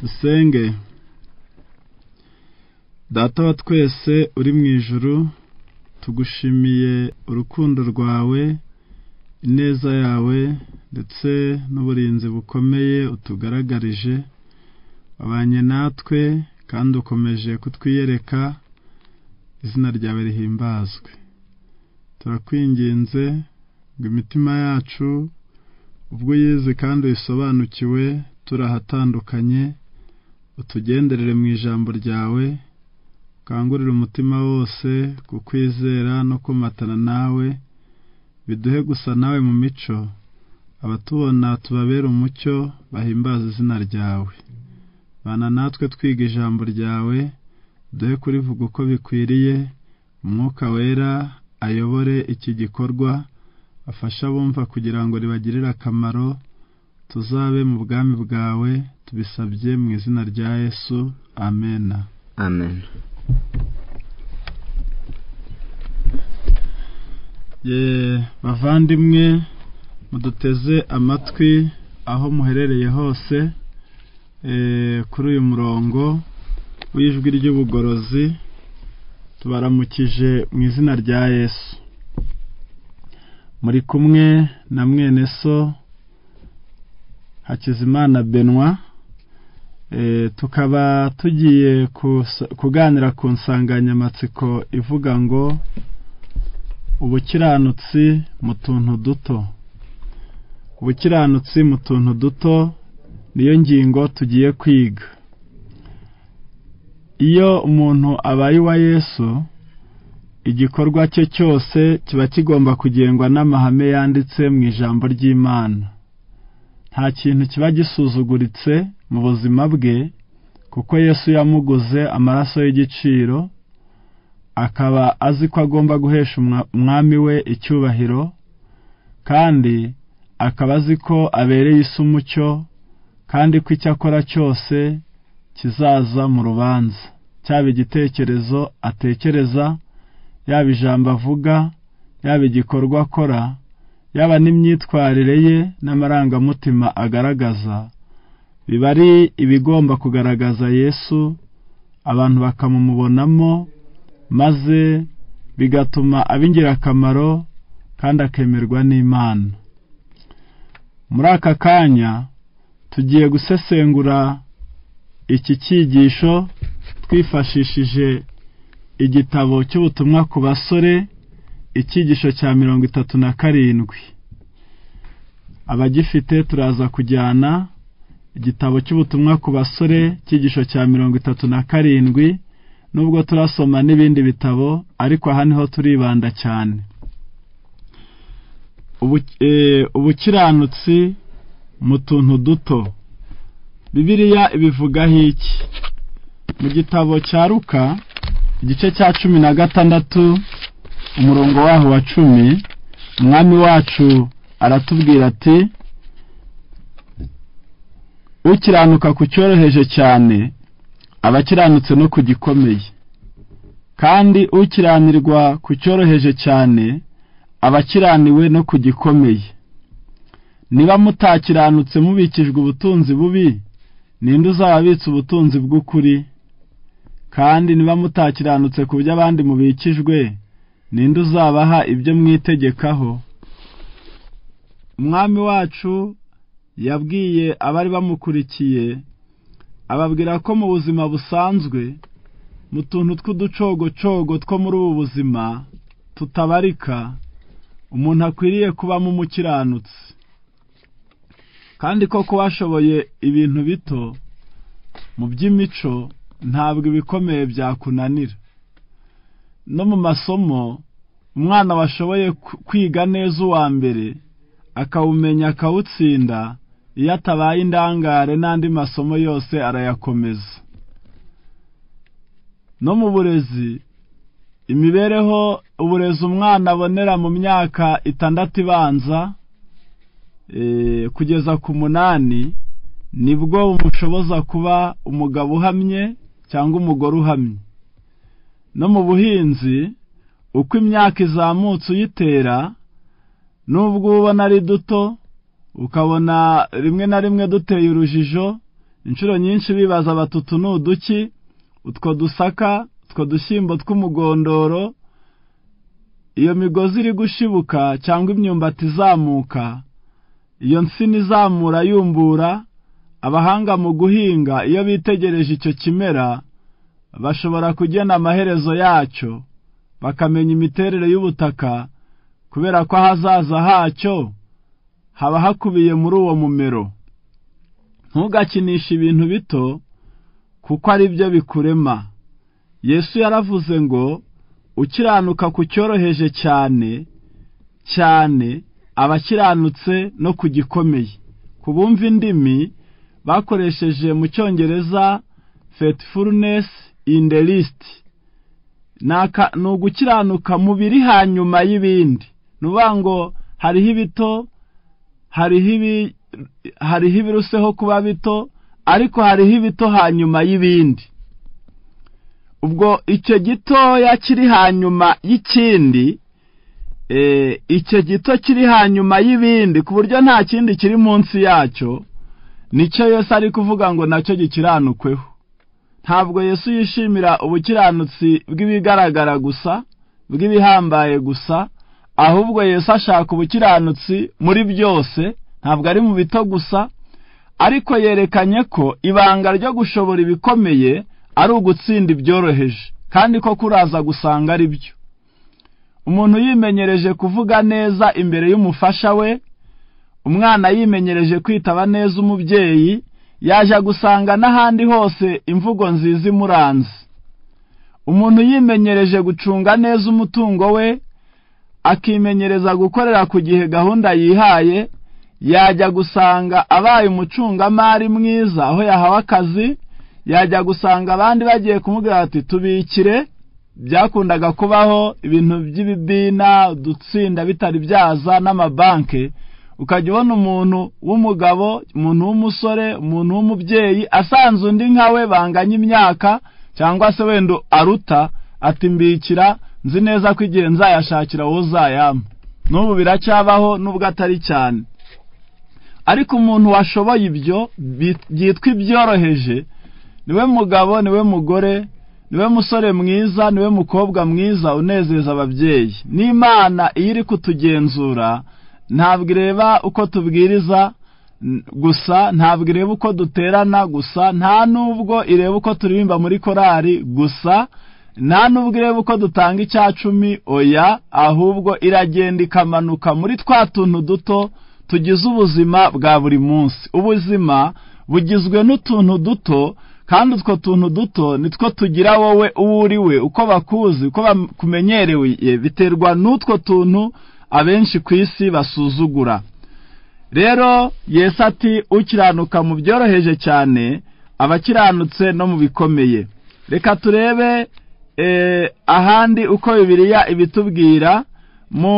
dusenge data wa twese uri mu ijuru tugushimiye urukundo rwawe ineza yawe ndetse n'uburinzi bukomeye utugaragarije wabanye natwe kandi ukomeje kutwiyereka izina ryawe rihimbazwe turakwinginze ngo imitima yacu ubwo uyizi kandi uyisobanukiwe turi ahatandukanye utugenderere mu ijambo ryawe ukangurire umutima wose kukwizera no komatana nawe biduhe gusa nawe mu mico abatubona tubabere umucyo bahimbaza izina ryawe bana natwe twiga ijambo ryawe duhe kurivuga uko bikwiriye umwuka wera ayobore iki gikorwa afashe abumva kugira ngo ribagirire akamaro tuzabe mu bwami bwawe tubisabye mu izina rya yesu amena amen ye bavandimwe muduteze amatwi aho muherereye hose kuri uyu murongo w'ijwi ry'ubugorozi tubaramukije mu izina rya yesu muri kumwe na mwene so hakizimana benwa tukaba tugiye kuganira ku nsanganyamatsiko ivuga ngo ubukiranutsi mu tuntu duto ubukiranutsi mu tuntu duto niyo ngingo tugiye kwiga iyo umuntu abaye uwa yesu igikorwa cye cyose kiba kigomba kugengwa n'amahame yanditse mu ijambo ry'imana nta kintu kiba gisuzuguritse mu buzima bwe kuko yesu yamuguze amaraso y'igiciro akaba azi ko agomba guhesha umwami we icyubahiro kandi akaba azi ko abereye isi umucyo kandi ko icyo akora cyose kizaza mu rubanza cyaba igitekerezo atekereza yaba ijambo avuga yaba igikorwa akora yaba n'imyitwarire ye n'amarangamutima agaragaza biba ari ibigomba kugaragaza yesu abantu bakamumubonamo maze bigatuma aba ingirakamaro kandi akemerwa n'imana muri aka kanya tugiye gusesengura iki cyigisho twifashishije igitabo cy'ubutumwa ku basore icyigisho cya mirongo itatu na karindwi abagifite turaza kujyana igitabo cy'ubutumwa ku basore icyigisho cya mirongo itatu na karindwi nubwo turasoma n'ibindi bitabo ariko aha niho turibanda cyane ubukiranutsi mu tuntu duto bibiriya ibivugaho iki mu gitabo cya ruka igice cya cumi na gatandatu umurongo waho wa cumi umwami wacu aratubwira ati ukiranuka ku cyoroheje cyane aba akiranutse no ku gikomeye kandi ukiranirwa ku cyoroheje cyane aba akiraniwe no ku gikomeye niba mutakiranutse mubikijwe ubutunzi bubi ninde uzababitse ubutunzi bw'ukuri kandi niba mutakiranutse ku byo abandi mubikijwe ninde uzabaha ibyo mwitegekaho umwami wacu yabwiye abari bamukurikiye ababwira ko mu buzima busanzwe mu tuntu tw'uducogocogo two muri ubu buzima tutabarika umuntu akwiriye kubamo umukiranutsi kandi koko washoboye ibintu bito mu by'imico ntabwo ibikomeye byakunanira no mu masomo umwana washoboye kwiga neza uwa mbere akawumenya akawutsinda iyo atabaye indangare n'andi masomo yose arayakomeza no mu burezi imibereho uburezi umwana abonera mu myaka itandatu ibanza kugeza ku munani nibwo bumushoboza kuba umugabo uhamye cyangwa umugore uhamye no mu buhinzi uko imyaka izamutse uyitera n'ubwo ubona ari duto ukabona rimwe na rimwe duteye urujijo inshuro nyinshi bibaza batutu ni uduki utwo dusaka utwo dushyimbo tw'umugondoro iyo migozi iri gushibuka cyangwa imyumbati izamuka iyo nsina izamura yumbura abahanga mu guhinga iyo bitegereje icyo kimera bashobora kugena amaherezo yacyo bakamenya imiterere y'ubutaka kubera ko ahazaza hacyo haba hakubiye muri uwo mumero ntugakinishe ibintu bito kuko ari byo bikurema yesu yaravuze ngo ukiranuka ku cyoroheje cyane cyane abakiranutse no ku gikomeye ku bumva indimi bakoresheje mu cyongereza faithfulness in the list ni ugukiranuka mu biri hanyuma y'ibindi ni ukuvuga ngo hariho ibito hariho ibiruseho kuba bito ariko hariho ibito hanyuma y'ibindi ubwo icyo gitoya kiri hanyuma y'ikindi icyo gito kiri hanyuma y'ibindi ku buryo nta kindi kiri munsi yacyo nicyo yose ari kuvuga ngo nacyo gikiranukweho ntabwo yesu yishimira ubukiranutsi bw'ibigaragara gusa bw'ibihambaye gusa ahubwo Yesu ashaka ubukiranutsi muri byose ntabwo ari mu bito gusa ariko yerekanye ko ibanga ryo gushobora ibikomeye ari ugutsinda ibyoroheje kandi ko kuraza gusanga ari byo umuntu yimenyereje kuvuga neza imbere y'umufasha we umwana yimenyereje kwitaba neza umubyeyi yaje gusanga n'ahandi hose imvugo nziza imuranze umuntu yimenyereje gucunga neza umutungo we akimenyereza gukorera ku gihe gahunda yihaye yajya gusanga abaye umucungamari mwiza aho yahawe akazi yajya gusanga abandi bagiye kumubwira ati tubikire byakundaga kubaho ibintu by'ibibina udutsinda bitari byaza n'amabanki ukajya ubona umuntu w'umugabo umuntu w'umusore umuntu w'umubyeyi asanze undi nkawe banganya imyaka cyangwa se wenda aruta atimbikira nzi neza ko igihe nzayashakira wowe uzayampa n'ubu biracyabaho nubwo atari cyane ariko umuntu washoboye ibyo byitwa ibyoroheje niwe mugabo niwe mugore niwe musore mwiza niwe mukobwa mwiza unezeza ababyeyi n'imana iyo iri kutugenzura ntabwo ireba uko tubwiriza gusa ntabwo ireba uko duterana gusa nta n'ubwo ireba uko turirimba muri korari gusa nta nubwo ireba uko dutanga icya cumi oya ahubwo iragenda ikamanuka muri twa tuntu duto tugize ubuzima bwa buri munsi ubuzima bugizwe n'utuntu duto kandi utwo tuntu duto nitwo tugira wowe uwo uriwe uko bakuzi uko bakumenyereye biterwa n'utwo tuntu abenshi ku isi basuzugura rero Yesu ati ukiranuka mu byoroheje cyane abakiranutse no mu bikomeye reka turebe ahandi uko bibiriya ibitubwira mu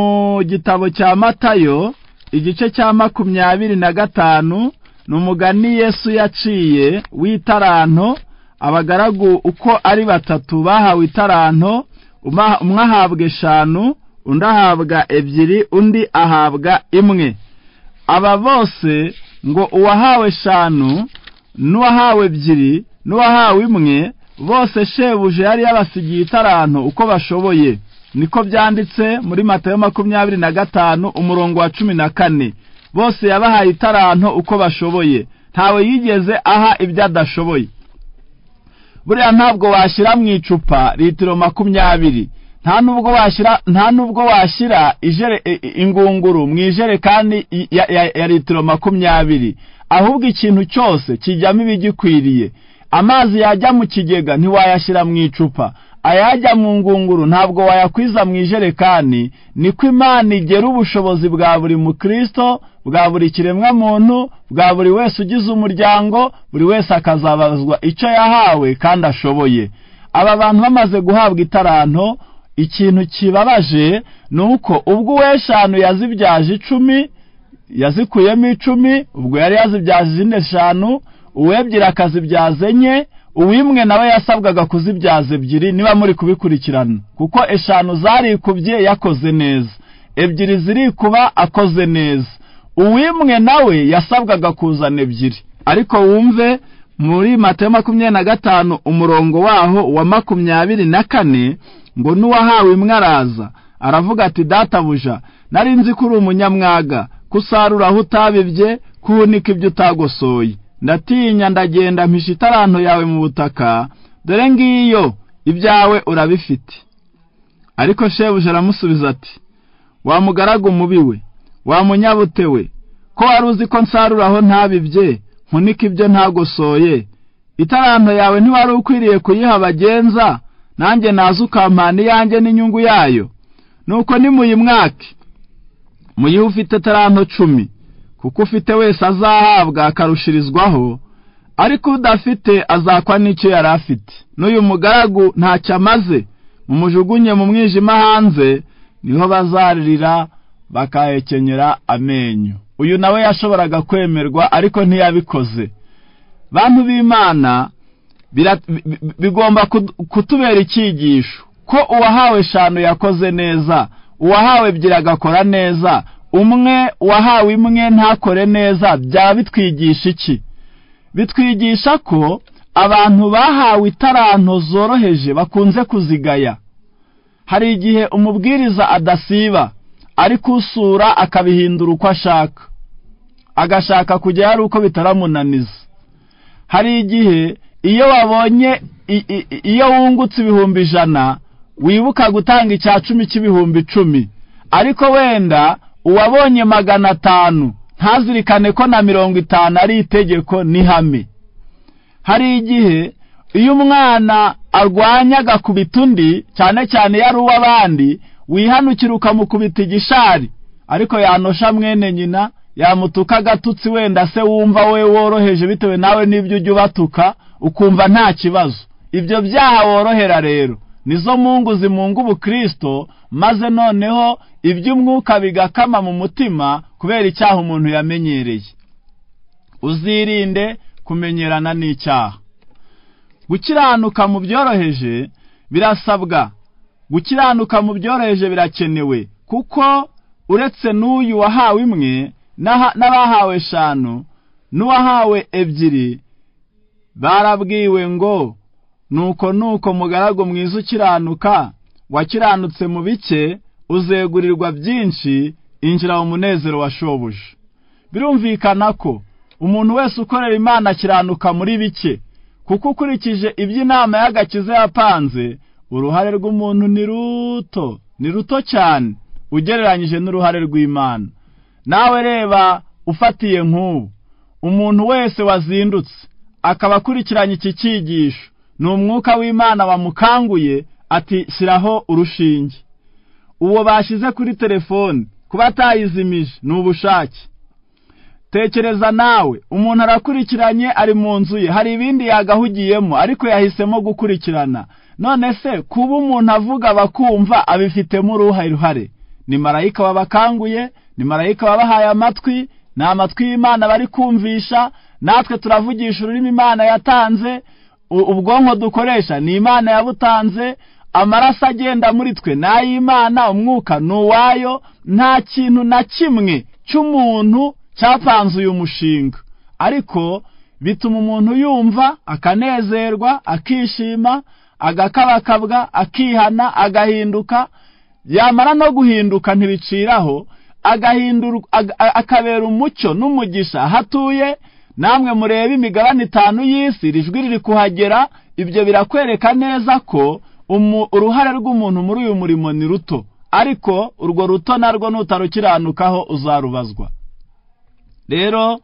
gitabo cya matayo igice cya makumyabiri na gatanu ni umugani yesu yaciye w'itaranto abagaragu uko ari batatu bahawe itaranto umwe ahabwa eshanu undi ahabwa ebyiri undi ahabwa imwe aba bose ngo uwahawe eshanu n'uwahawe ebyiri n'uwahawe imwe bose shebuje yari yabasigiye itarantu uko bashoboye niko byanditse muri matayo makumyabiri na gatanu umurongo wa cumi na kane bose yabahaye itarantu uko bashoboye ntawe yigeze aha ibyo adashoboye buriya ntabwo washyira mu icupa litiro makumyabiri nta nubwo washyira nta nubwo washyira ingunguru mu ijerekani ya litiro makumyabiri ahubwo ikintu cyose kijyamo ibigikwiriye amazi yajya mu kigega ntiwayashyira mu icupa ayajya mu ngunguru ntabwo wayakwiza mu ijerekani niko imana igera ubushobozi bwa buri mukristo bwa buri kiremwa muntu bwa buri wese ugize umuryango buri wese akazabazwa icyo yahawe kandi ashoboye aba bantu bamaze guhabwa itaranto ikintu kibabaje ni uko ubwo uw'eshanu yazibyaje icumi yazikuyemo icumi ubwo yari yazibyaje izindi eshanu uwebyira akazibyaza enye uwimwe nawe yasabwaga kuzibyaza ebyiri niba muri kubikurikirana kuko eshanu zarikubye yakoze neza ebyiri zirikuba akoze neza uwimwe nawe yasabwaga kuzana ebyiri ariko wumve muri matayo makumyabiri na gatanu umurongo waho wa makumyabiri na kane ngo n'uwahawe imwe araza aravuga ati databuja nari nzi ko uri umunyamwaga kusarura aho utabibye kuhunika ibyo utagosoye ndatinya ndagenda mpisha itaranto yawe mu butaka dore ngiyo ibyawe urabifite ariko shebuja aramusubiza ati wamugaraga umubi we wamunyabute we ko wari uzi ko nsarura aho ntabibye nkunika ibyo ntagosoye itaranto yawe ntiwari ukwiriye kuyiha bagenza nanjye naza ukampana iyanjye n'inyungu yayo nuko nimuyimwake muyihe ufite taranto cumi kuko ufite wese azahabwa akarushirizwaho ariko udafite azakwa n'icyo yari afite n'uyu mugaragu ntacyo amaze mumujugunye mu mwijima hanze niho bazaririra bakahekenyera amenyo uyu nawe yashoboraga kwemerwa ariko ntiyabikoze bantu b'imana bigomba kutubera icyigisho ko uwahawe eshanu yakoze neza uwahawe ebyiri agakora neza umwe wahawe imwe ntakore neza byaba bitwigisha iki bitwigisha ko abantu bahawe itaranto zoroheje bakunze kuzigaya hari igihe umubwiriza adasiba ariko usura akabihindura uko ashaka agashaka kujya hari uko bitaramunaniza hari igihe iyo wabonye iyo wungutse ibihumbi ijana wibuka gutanga icya cumi cy'ibihumbi icumi ariko wenda uwabonye magana atanu ntazirikane ko na mirongo itanu ari itegeko n'ihame hari igihe iyo umwana arwanya agakubita undi cyane cyane iyo ari uw'abandi wihanukira ukamukubita igishari ariko yanosha mwene nyina yamutuka agatutsi wenda se wumva we woroheje bitewe nawe n'ibyo ujya ubatuka ukumva nta kibazo ibyo byaha worohera rero nizo mungu zimunga ubukristo maze noneho iby'umwuka bigakama mu mutima kubera icyaha umuntu yamenyereye uzirinde kumenyerana n'icyaha gukiranuka mu byoroheje birasabwa gukiranuka mu byoroheje birakenewe kuko uretse n'uyu wahawe imwe n'abahawe eshanu n'uwahawe ebyiri barabwiwe ngo nuko nuko mugaragu mwiza ukiranuka wakiranutse mu bike uzegurirwa byinshi injira mu munezero washoboje birumvikana ko umuntu wese ukorera imana akiranuka muri bike kuko ukurikije ibyo inama y'agakiza yapanze uruhare rw'umuntu ni ruto ni ruto cyane ugereranyije n'uruhare rw'imana nawe reba ufatiye nk'ubu umuntu wese wazindutse akaba akurikiranye iki cyigisho ni umwuka w'imana wamukanguye ati shyiraho urushinge uwo bashyize kuri telefone kuba atayizimije ni ubushake tekereza nawe umuntu arakurikiranye ari mu nzu ye hari ibindi yagahugiyemo ariko yahisemo gukurikirana none se kuba umuntu avuga bakumva abifitemo uruhare ni marayika wabakanguye ni marayika wabahaye amatwi ni amatwi y'imana bari kumvisha natwe turavugisha ururimi imana yatanze ubwonko dukoresha ni imana yabutanze amaraso agenda muri twe ni ay'imana umwuka ni uwayo nta kintu na kimwe cy'umuntu cyapanze uyu mushinga ariko bituma umuntu yumva akanezerwa akishima agakabakabwa akihana agahinduka yamara no guhinduka ntibiciraho akabera umucyo n'umugisha aho atuye namwe murebe imigabane itanu y'isi rijwi riri kuhagera ibyo birakwereka neza ko uruhare rw'umuntu muri uyu murimo ni ruto ariko urwo ruto narwo nutarukiranukaho uzarubazwa rero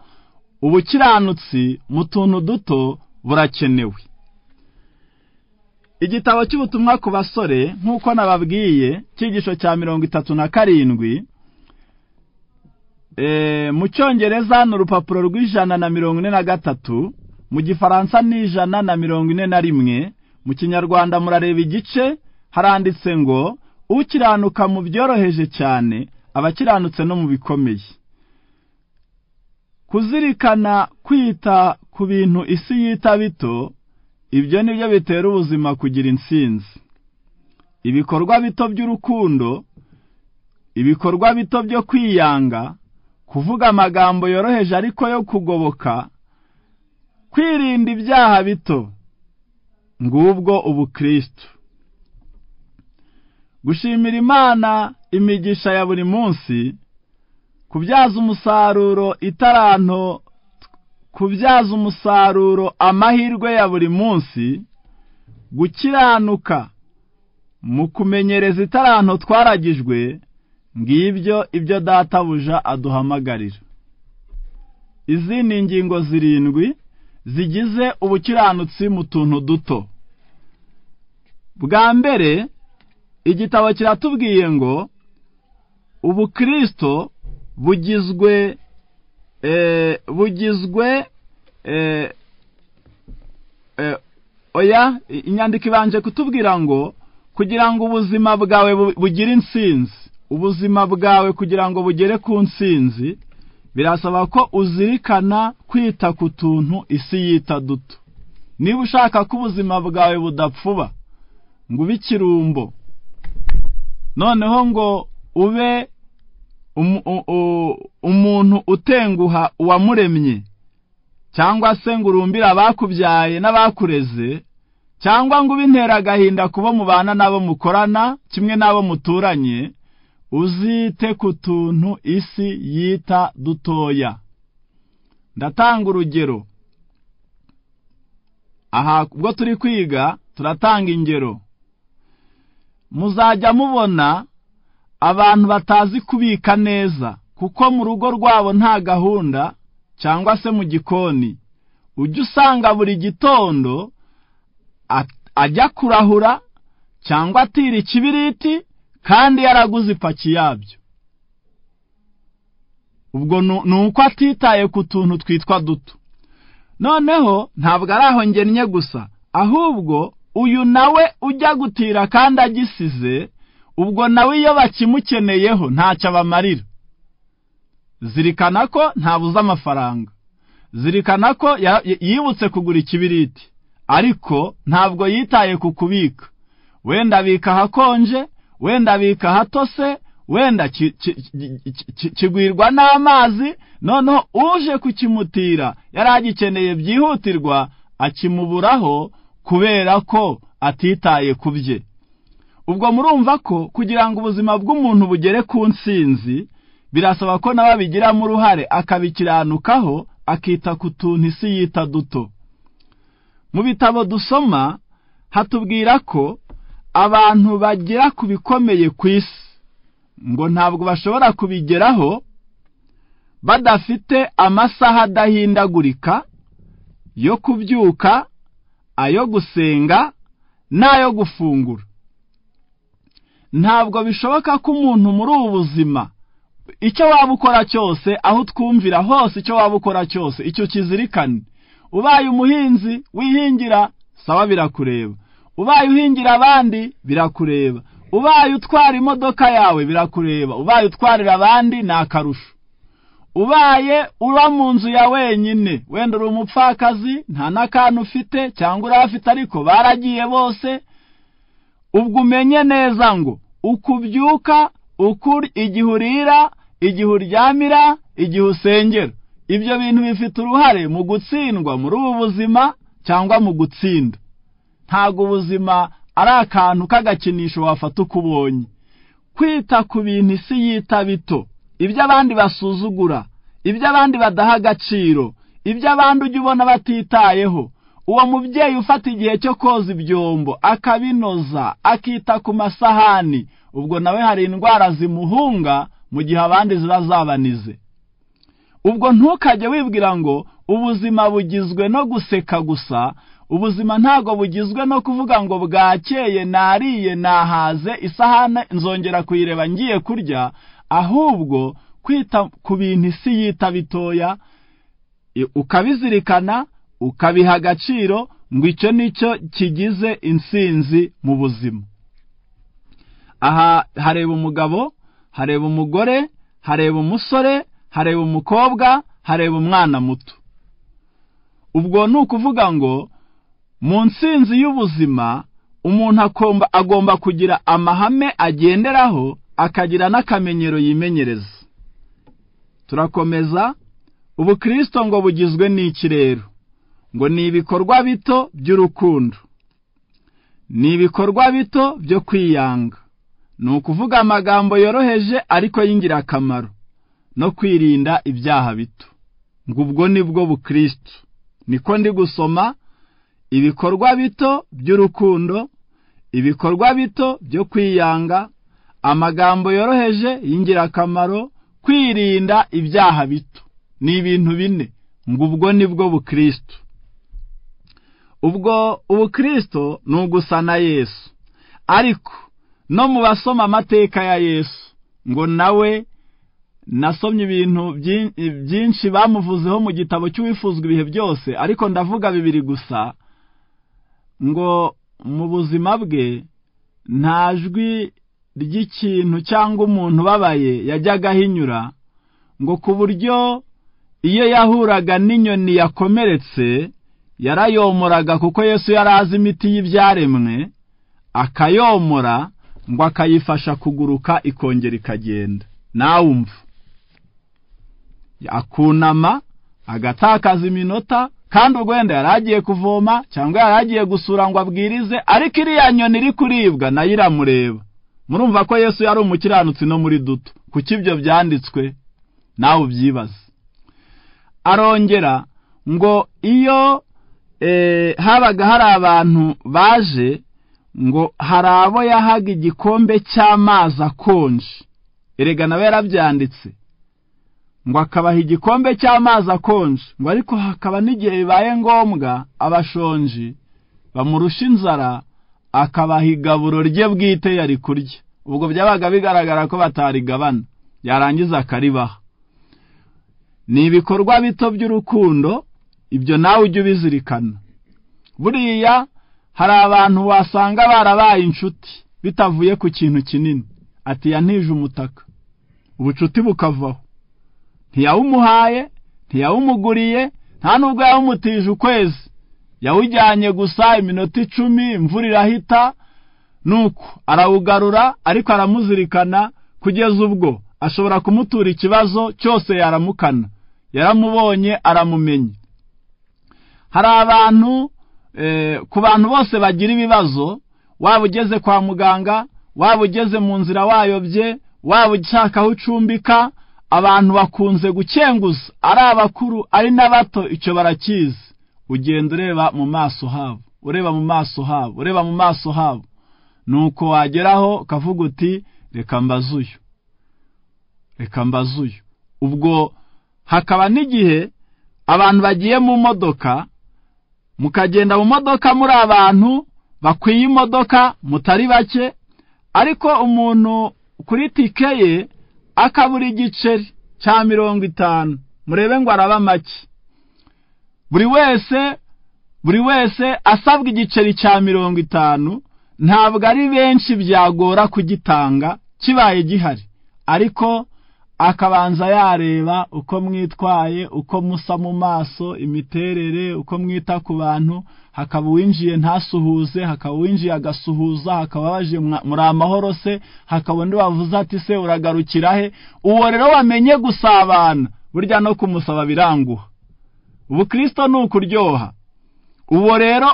ubukiranutsi mu tuntu duto burakenewe igitabo cy'ubutumwa ku basore nk'uko nababwiye cyigisho cya mirongo itatu na karindwi mu cyongereza ni urupapuro rw'ijana na mirongo ine na gatatu mu gifaransa ni ijana na mirongo ine na rimwe mu kinyarwanda murareba igice haranditse ngo ukiranuka mu byoroheje cyane abakiranutse no mu bikomeye kuzirikana kwita ku bintu isi yita bito ibyo ni byo bitera ubuzima kugira insinzi ibikorwa bito by'urukundo ibikorwa bito byo kwiyanga kuvuga amagambo yoroheje ariko yo kugoboka kwirinda ibyaha bito ngubwo ubukristo gushimira imana imigisha ya buri munsi kubyaza umusaruro itaranto kubyaza umusaruro amahirwe ya buri munsi gukiranuka mu kumenyereza itaranto twaragijwe ngibyo ibyo databuja aduhamagarira izi ni ingingo zirindwi zigize ubukiranutsi mu tuntu duto bwa mbere igitabo kiratubwiye ngo ubukristo bugizwe bugizwe oya inyandiko ibanje kutubwira ngo kugira ngo ubuzima bwawe bugire insinzi ubuzima bwawe kugira ngo bugere ku nsinzi birasaba ko uzirikana kwita ku tuntu isi yita duto niba ushaka ko ubuzima bwawe budapfuba ngo ube ikirumbo noneho ngo ube umuntu utenguha uwamuremye cyangwa se ngo urumbire abakubyaye n'abakureze cyangwa ngo ubintera agahinda kubo mubana n'abo mukorana kimwe n'abo muturanye uzite ku tuntu isi yita dutoya ndatanga urugero aha ubwo turi kwiga turatanga ingero muzajya mubona abantu batazi kubika neza kuko mu rugo rwabo nta gahunda cyangwa se mu gikoni ujya usanga buri gitondo ajya kurahura cyangwa atira ikibiriti kandi yaraguze ipaki yabyo ubwo ni uko atitaye ku tuntu twitwa duto noneho ntabwo ari aho ngennye gusa ahubwo uyu nawe ujya gutira kandi agisize ubwo nawe iyo bakimukeneyeho ntacyo abamarira zirikana ko ntabuze amafaranga zirikana ko yibutse kugura ikibiriti ariko ntabwo yitaye ku kubika wenda abika ahakonje wenda abika ahatose wenda kigwirwa n'amazi noneho uje kukimutira yari agikeneye byihutirwa akimuburaho kubera ko atitaye ku bye ubwo murumva ko kugira ngo ubuzima bw'umuntu bugere ku nsinzi birasaba ko nawe abigiramo uruhare akabikiranukaho akita ku tuntu isi yita duto mu bitabo dusoma hatubwira ko abantu bagera ku bikomeye ku isi ngo ntabwo bashobora kubigeraho badafite amasaha adahindagurika yo kubyuka ayo gusenga n'ayo gufungura ntabwo bishoboka ko umuntu muri ubu buzima icyo waba ukora cyose aho utwumvira hose icyo waba ukora cyose icyo kizirikane ubaye umuhinzi wihingira saba birakureba ubaye uhingira abandi birakureba ubaye utwara imodoka yawe birakureba ubaye utwarira abandi ni akarusho ubaye uba mu nzu ya wenyine wenda uri umupfakazi nta n'akantu ufite cyangwa urafite ariko baragiye bose ubwo umenye neza ngo uko ubyuka igihe urira igihe uryamira igihe usengera ibyo bintu bifite uruhare mu gutsindwa muri ubu buzima cyangwa mu gutsinda ntabwo ubuzima ari akantu k'agakinisho wafata uko ubonye kwita ku bintu isi yita bito ibyo abandi basuzugura ibyo abandi badaha agaciro ibyo abandi ujya ubona batitayeho uwo mubyeyi ufata igihe cyo koza ibyombo akabinoza akita ku masahani ubwo nawe hari indwara zimuhunga mu gihe abandi ziba zabanize ubwo ntukajye wibwira ngo ubuzima bugizwe no guseka gusa ubuzima ntabwo bugizwe no kuvuga ngo bwakeye nariye nahaze isahane nzongera kuyireba ngiye kurya ahubwo kwita ku bintu isi yita bitoya ukabizirikana ukabiha agaciro ngo icyo nicyo kigize insinzi mu buzima aha hareba umugabo hareba umugore hareba umusore hareba umukobwa hareba umwana muto ubwo ni ukuvuga ngo mu nsinzi y'ubuzima umuntu agomba kugira amahame agenderaho akagira n'akamenyero yimenyereza turakomeza ubukristo ngo bugizwe n'iki rero ngo ni ibikorwa bito by'urukundo ni ibikorwa bito byo kwiyanga ni ukuvuga amagambo yoroheje ariko y'ingirakamaro no kwirinda ibyaha bito ngo ubwo ni bwo bukristo niko ndi gusoma ibikorwa bito by'urukundo ibikorwa bito byo kwiyanga amagambo yoroheje y'ingirakamaro kwirinda ibyaha bito ni ibintu bine ngo ubwo ni bwo bukristo ubwo ubukristo ni ugusa na yesu ariko no mu basoma amateka ya yesu ngo nawe nasomye ibintu byinshi bamuvuzeho mu gitabo cy'uwifuzwa ibihe byose ariko ndavuga bibiri gusa ngo mu buzima bwe nta jwi ry'ikintu cyangwa umuntu ubabaye yajyaga ahinyura ngo ku buryo iyo yahuraga n'inyoni yakomeretse yarayomoraga kuko yesu yari azi imiti y'ibyaremwe akayomora ngo akayifasha kuguruka ikongera ikagenda nawumva akunama agatakaza iminota kandi ubwo wenda yari agiye kuvoma cyangwa yari agiye gusura ngo abwirize ariko iriya nyoni iri kuribwa nayo iramureba murumva ko yesu yari umukiranutsi no muri duto kuko ibyo byanditswe nawe ubyibaze arongera ngo iyo habaga hari abantu baje ngo hari abo yahaga igikombe cy'amazi akonje erega nawe yarabyanditse ngo akabaha igikombe cy'amazi akonje ngo ariko hakaba n'igihe bibaye ngombwa abashonji bamurusha inzara akabaha igaburo rye bwite yari kurya ubwo byabaga bigaragara ko batarigabana yarangiza akaribaha ni ibikorwa bito by'urukundo ibyo nawe ujye ubizirikana buriya hari abantu wasanga barabaye inshuti bitavuye ku kintu kinini ati yantije umutaka ubucuti bukavaho ntiyawumuhaye ntiyawumuguriye nta nubwo yawumutije ukwezi yawujyanye gusa iminota icumi imvura irahita nuko arawugarura ariko aramuzirikana kugeza ubwo ashobora kumutura ikibazo cyose yaramukana yaramubonye aramumenya hari abantu ku bantu bose bagira ibibazo waba ugeze kwa muganga waba ugeze mu nzira wayobye waba ushaka aho ucumbika abantu bakunze gukenguza ari abakuru ari n'abato icyo barakizi ugenda ureba mu maso habo ureba mu maso habo ureba mu maso habo nuko wageraho ukavuga uti reka mbaze uyu reka mbaze uyu ubwo hakaba n'igihe abantu bagiye mu modoka mukagenda mu modoka muri abantu bakwiye imodoka mutari bake ariko umuntu kuri tike ye akabura igiceri cya mirongo itanu murebe ngo araba make buri wese buri wese asabwa igiceri cya mirongo itanu ntabwo ari benshi byagora kugitanga kibaye gihari ariko akabanza yareba uko mwitwaye uko musa mu maso imiterere uko mwita ku bantu hakaba uwinjiye ntasuhuze hakaba uwinjiye agasuhuza hakaba baje muri amahoro se hakaba undi wavuze ati se uragarukira he uwo rero wamenye gusabana burya no kumusaba biranguha ubukristo ni ukuryoha uwo rero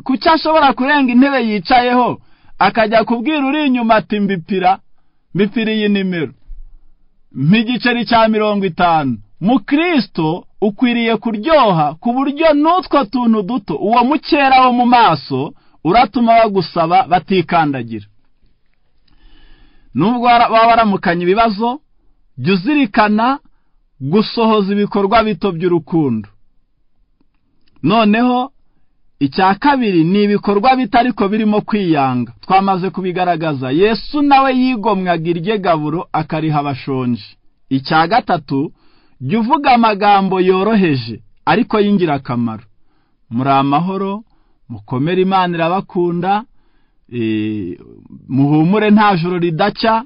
kuki ashobora kurenga intebe yicayeho akajya kubwira uri inyuma ati mbipira mbipira iyi nimero nk'igiceri cya mirongo itanu mukristo ukwiriye kuryoha ku buryo n'utwo tuntu duto uwo mukera wo mu maso uratuma bagusaba batikandagira nubwo waba waramukanye ibibazo jya uzirikana gusohoza ibikorwa bito by'urukundo noneho icya kabiri ni ibikorwa bito ariko birimo kwiyanga twamaze kubigaragaza yesu nawe yigomwaga irye gaburo akariha abashonje icya gatatu jya uvuga amagambo yoroheje ariko y'ingirakamaro muri amahoro mukomere imana irabakunda muhumure nta joro ridacya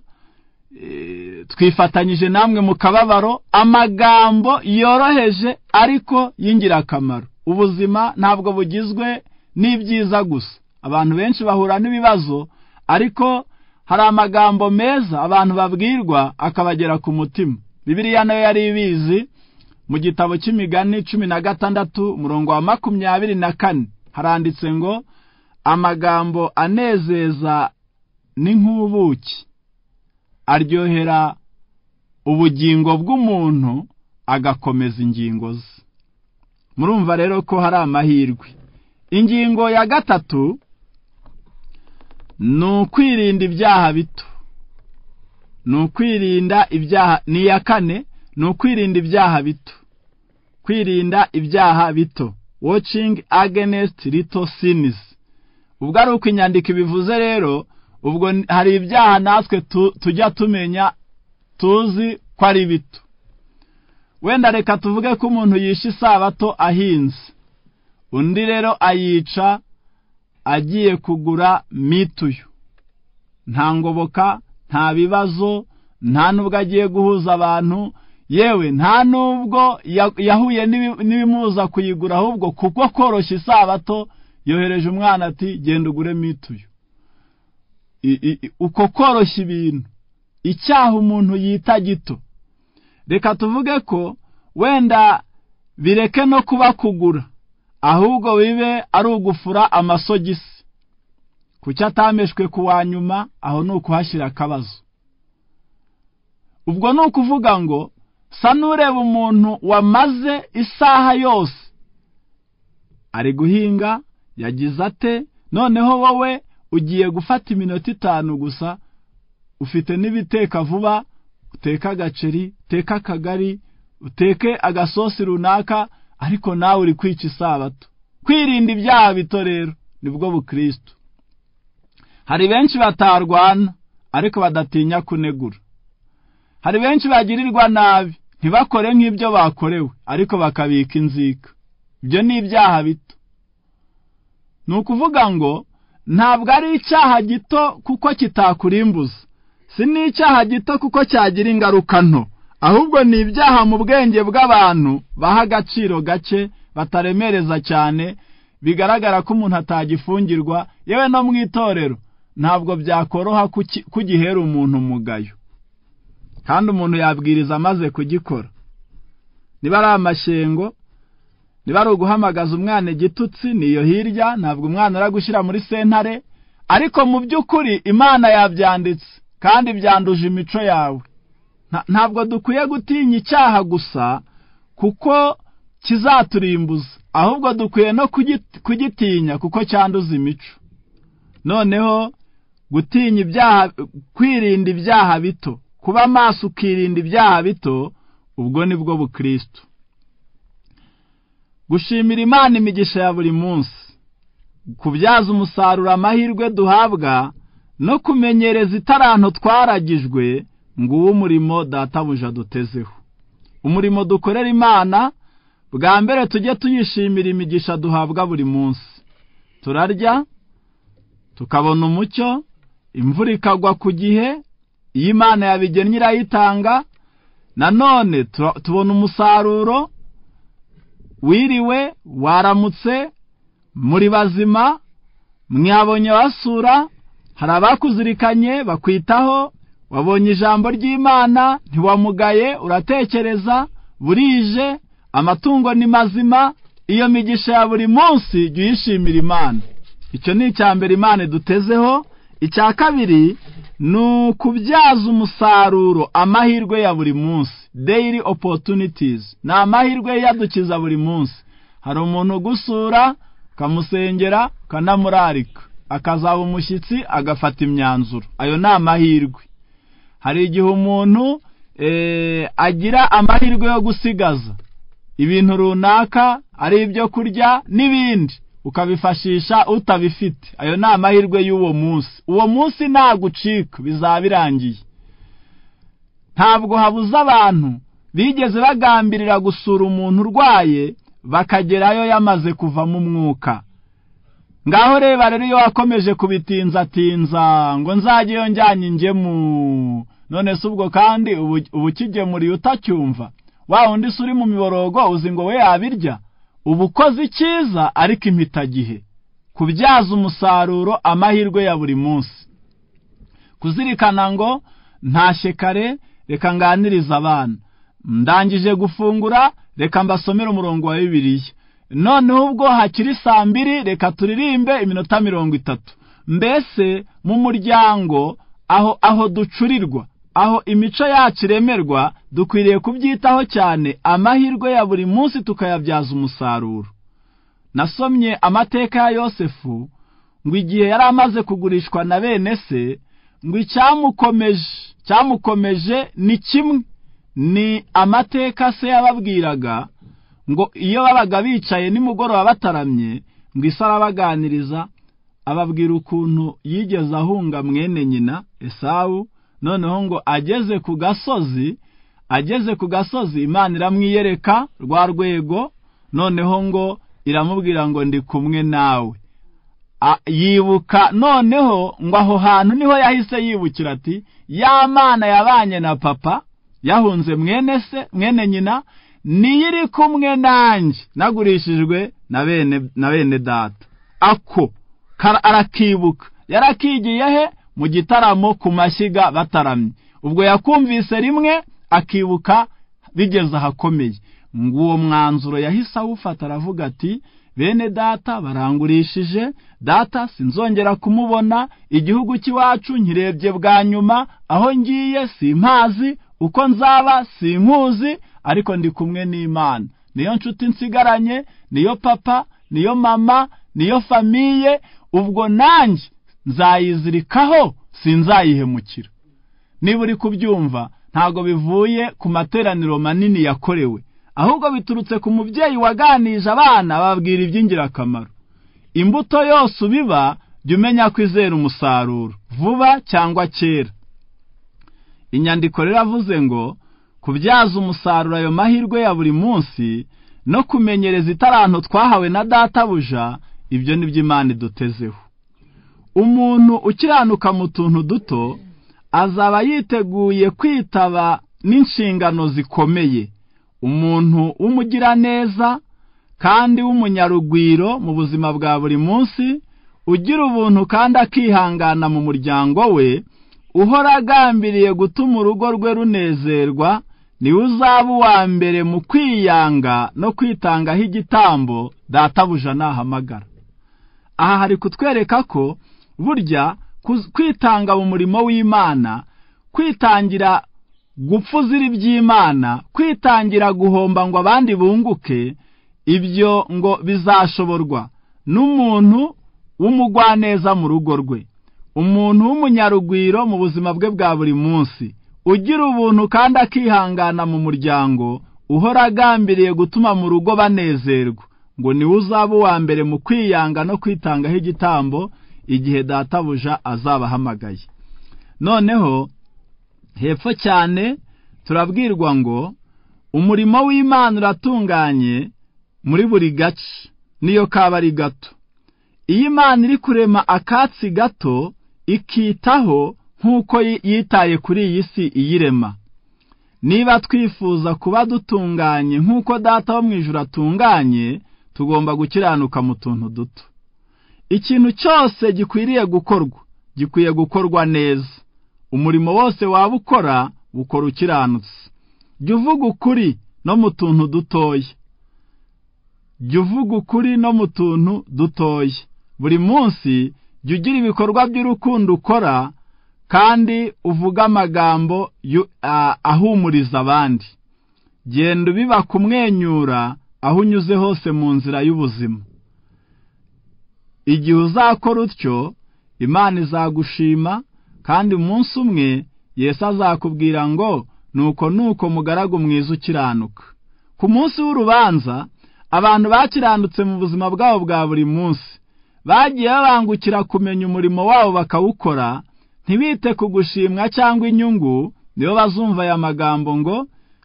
twifatanyije namwe mu kababaro amagambo yoroheje ariko y'ingirakamaro ubuzima ntabwo bugizwe n'ibyiza gusa abantu benshi bahura n'ibibazo ariko hari amagambo meza abantu babwirwa akabagera ku mutima bibiriya nayo yari ibizi mu gitabo cy'imigani cumi na gatandatu umurongo wa makumyabiri na kane haranditse ngo amagambo anezeza ni nk'ubuki aryohera ubugingo bw'umuntu agakomeza ingingo ze murumva rero ko hari amahirwe ingingo ya gatatu ni ukwirinda ibyaha bito ni ukwirinda ibyaha ni iya kane ni ukwirinda ibyaha bito kwirinda ibyaha bito watching against little sins ubwo ari uko inyandiko ibivuze rero ubwo hari ibyaha natwe tujya tumenya tuzi ko ari bito wenda reka tuvuge ko umuntu yishe isabato ahinze undi rero ayica agiye kugura mituyu nta ngoboka nta bibazo nta n'ubwo agiye guhuza abantu yewe nta n'ubwo yahuye n'ibimuza kuyigura ahubwo kuko koroshya isabato yohereje umwana ati genda ugure mituyu uko koroshya ibintu icyaha umuntu yita gito reka tuvuge ko wenda bireke no kuba kugura ahubwo bibe ari ugufura amasogisi kuki atameshwe ku wa nyuma aho ni ukuhashyira akabazo ubwo ni ukuvuga ngo sa n'ureba umuntu wamaze isaha yose ari guhinga yagize ate noneho wowe ugiye gufata iminota itanu gusa ufite n'ibiteka vuba uteke agaceri uteke akagari uteke agasosi runaka ariko nawe uri kwica isabato kwirinda ibyaha bito rero nibwo bukristo hari benshi batarwana ariko badatinya kunegura hari benshi bagirirwa nabi ntibakore nk'ibyo bakorewe ariko bakabika inzika ibyo ni ibyaha bito ni ukuvuga ngo ntabwo ari icyaha gito kuko kitakurimbuza si n'icyaha gito kuko cyagira ingaruka nto ahubwo ni ibyaha mu bwenge bw'abantu baha agaciro gake bataremereza cyane bigaragara ko umuntu atagifungirwa yewe no mu itorero ntabwo byakoroha kugihera umuntu umugayo kandi umuntu yabwiriza amaze kugikora niba ari amashyengo niba ari uguhamagaza umwana igitutsi niyo hirya ntabwo umwana ari gushyira muri sentare ariko mu by'ukuri imana yabyanditse kandi byanduje imico yawe ntabwo dukwiye gutinya icyaha gusa kuko kizaturimbuza ahubwo dukwiye no kugitinya kuko cyanduza imico noneho gutinya ibyaha kwirinda ibyaha bito kuba maso ukirinda ibyaha bito ubwo ni bwo bukristo gushimira imana imigisha ya buri munsi kubyaza umusaruro amahirwe duhabwa no kumenyereza itaranto twaragijwe ngo uwo umurimo databuja dutezeho umurimo dukorera imana bwa mbere tujye tuyishimira imigisha duhabwa buri munsi turarya tukabona umucyo imvura ikagwa ku gihe iyo imana yabigennye irayitanga nanone tubona umusaruro wiriwe waramutse muri bazima mwabonye basura hari abakuzirikanye bakwitaho wabonye ijambo ry'imana ntiwamugaye uratekereza burije amatungo ni mazima iyo migisha ya buri munsi jya uyishimira imana icyo ni icya mbere imana idutezeho icya kabiri ni ukubyaza umusaruro amahirwe ya buri munsi daily opportunities ni amahirwe yadukiza buri munsi hari umuntu ugusura ukamusengera ukanamurarika akazaba umushyitsi agafata imyanzuro ayo ni amahirwe hari igihe umuntu agira amahirwe yo gusigaza ibintu runaka ari ibyo kurya n'ibindi ukabifashisha utabifite ayo ni amahirwe y'uwo munsi uwo munsi ntagucika bizaba birangiye ntabwo habuze abantu bigeze bagambirira gusura umuntu urwaye bakagerayo yamaze kuvamo umwuka ngaho reba rero iyo wakomeje kubitinzatinza ngo nzageyo njyanye ingemu none si ubwo kandi ubu ukigemuriye utacyumva wa undi se uri mu miborogo uzi ngo we yabirya uba ukoze icyiza ariko impitagihe kubyaza umusaruro amahirwe ya buri munsi kuzirikana ngo ntashe kare reka nganirize abana ndangije gufungura reka mbasomere umurongo wa bibiliya noneho ubwo hakiri saa mbiri reka turirimbe iminota mirongo itatu mbese mu muryango aho aho ducurirwa aho imico yacu iremerwa dukwiriye kubyitaho cyane amahirwe ya buri munsi tukayabyaza umusaruro nasomye amateka ya yosefu ngo igihe yari amaze kugurishwa na bene se ngo icyamukomeje cyamukomeje ni kimwe ni amateka se yababwiraga ngo iyo babaga bicaye nimugoroba bataramye ngo isi arabaganiriza ababwira ukuntu yigeze ahunga mwene nyina esawu noneho ngo ageze ku gasozi ageze ku gasozi imana iramwiyereka rwa rwego noneho ngo iramubwira ngo ndi kumwe nawe yibuka noneho ngo aho hantu niho yahise yibukira ati ya mana yabanye na papa yahunze mwene se mwene nyina niyo iri kumwe nanjye nagurishijwe na bene na bene data ako arakibuka yarakigiye he mu gitaramo ku mashyiga bataramye ubwo yakumvise rimwe akibuka bigeze ahakomeye ngo uwo mwanzuro yahise awufata aravuga ati bene data barangurishije data sinzongera kumubona igihugu cy'iwacu nkirebye bwa nyuma aho ngiye simpazi uko nzaba simpuzi ariko ndi kumwe n'imana niyo nshuti nsigaranye niyo papa niyo mama niyo famiye ubwo nanjye nzayizirikaho sinzayihemukira niba uri kubyumva ntabwo bivuye ku materaniro manini yakorewe ahubwo biturutse ku mubyeyi waganije abana bababwira iby'ingirakamaro imbuto yose ubiba jya umenya kwizera umusaruro vuba cyangwa kera inyandiko riravuze ngo kubyaza umusaruro ayo mahirwe ya buri munsi no kumenyereza itaranto twahawe na databuja ibyo ni byo imana idutezeho umuntu ukiranuka mu tuntu duto azaba yiteguye kwitaba n'inshingano zikomeye umuntu w'umugiraneza kandi w'umunyarugwiro mu buzima bwa buri munsi ugira ubuntu kandi akihangana mu muryango we uhora agambiriye gutuma urugo rwe runezerwa niwe uzaba uwa mbere mu kwiyanga no kwitangaho igitambo databuja nahamagara aha hari kutwereka ko burya kwitanga mu murimo w'imana kwitangira gupfuzira iby'imana kwitangira guhomba ngo abandi bunguke ibyo ngo bizashoborwa n'umuntu w'umugwaneza mu rugo rwe umuntu w'umunyarugwiro mu buzima bwe bwa buri munsi ugira ubuntu kandi akihangana mu muryango uhora agambiriye gutuma mu rugo banezerwa ngo niwe uzaba uwa mbere mu kwiyanga no kwitangaho igitambo igihe databuja azabahamagaye noneho hepfo cyane turabwirwa ngo umurimo w'imana uratunganye muri buri gace niyo kaba ari gato iyo imana iri kurema akatsi gato ikitaho nk'uko yitaye kuri iyi si iyirema niba twifuza kuba dutunganye nk'uko data wo mu ijoro atunganye tugomba gukiranuka mu tuntu duto ikintu cyose gikwiriye gukorwa gikwiye gukorwa neza umurimo wose waba ukora ukora ukiranutse jya uvuga ukuri no mu tuntu dutoya jya uvuga ukuri no mu tuntu dutoya buri munsi jya ugira ibikorwa by'urukundo ukora kandi uvuga amagambo ahumuriza abandi genda ubiba kumwenyura aho unyuze hose mu nzira y'ubuzima igihe uzakora utyo imana izagushima kandi umunsi umwe Yesu azakubwira ngo nuko nuko mugaragu mwiza ukiranuka ku munsi w'urubanza abantu bakiranutse mu buzima bwabo bwa buri munsi bagiye babangukira kumenya umurimo wabo bakawukora ntibite ku gushimwa cyangwa inyungu nibo bazumva aya magambo ngo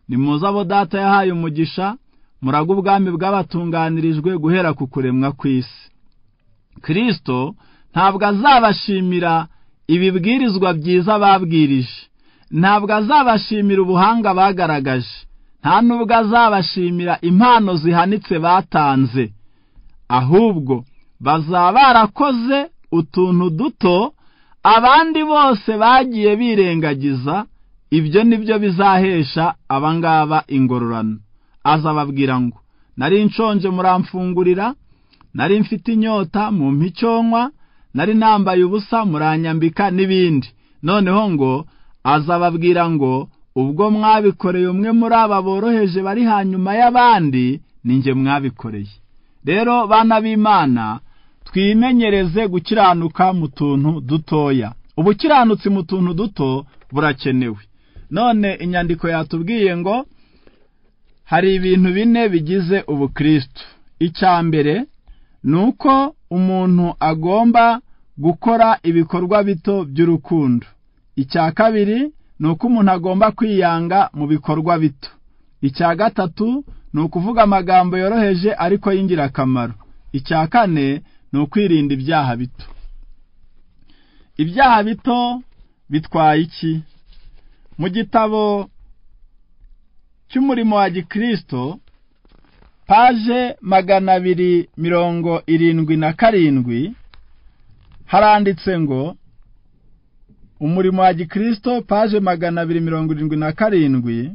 nimuze abo data yahaye umugisha muraga ubwami bw'abatunganirijwe guhera ku kuremwa kw'isi kirisito ntabwo azabashimira ibibwirizwa byiza babwirije ntabwo azabashimira ubuhanga bagaragaje nta nubwo azabashimira impano zihanitse batanze ahubwo bazaba barakoze utuntu duto abandi bose bagiye birengagiza ibyo nibyo bizahesha abangaba ingororano azababwira ngo nari nshonje muramfungurira nari mfite inyota mu mpicyonywa nari nambaye ubusa muranyambika n'ibindi noneho ngo azababwira ngo ubwo mwabikoreye umwe muri aba boroheje bari hanyuma y'abandi ninjye mwabikoreye rero bana b'imana twimenyereze gukiranuka mu tuntu dutoya ubukiranutsi mu tuntu duto burakenewe none inyandiko yatubwiye ngo hari ibintu bine bigize ubukristo icya mbere ni uko umuntu agomba gukora ibikorwa bito by'urukundo icya kabiri ni uko umuntu agomba kwiyanga mu bikorwa bito icya gatatu ni ukuvuga amagambo yoroheje ariko y'ingirakamaro icya kane ni ukwirinda ibyaha bito ibyaha bito bitwaye iki mu gitabo cy'umurimo wa gikirisito paje magana abiri mirongo irindwi na karindwi haranditse ngo umurimo wa gikirisito paje magana abiri mirongo irindwi na karindwi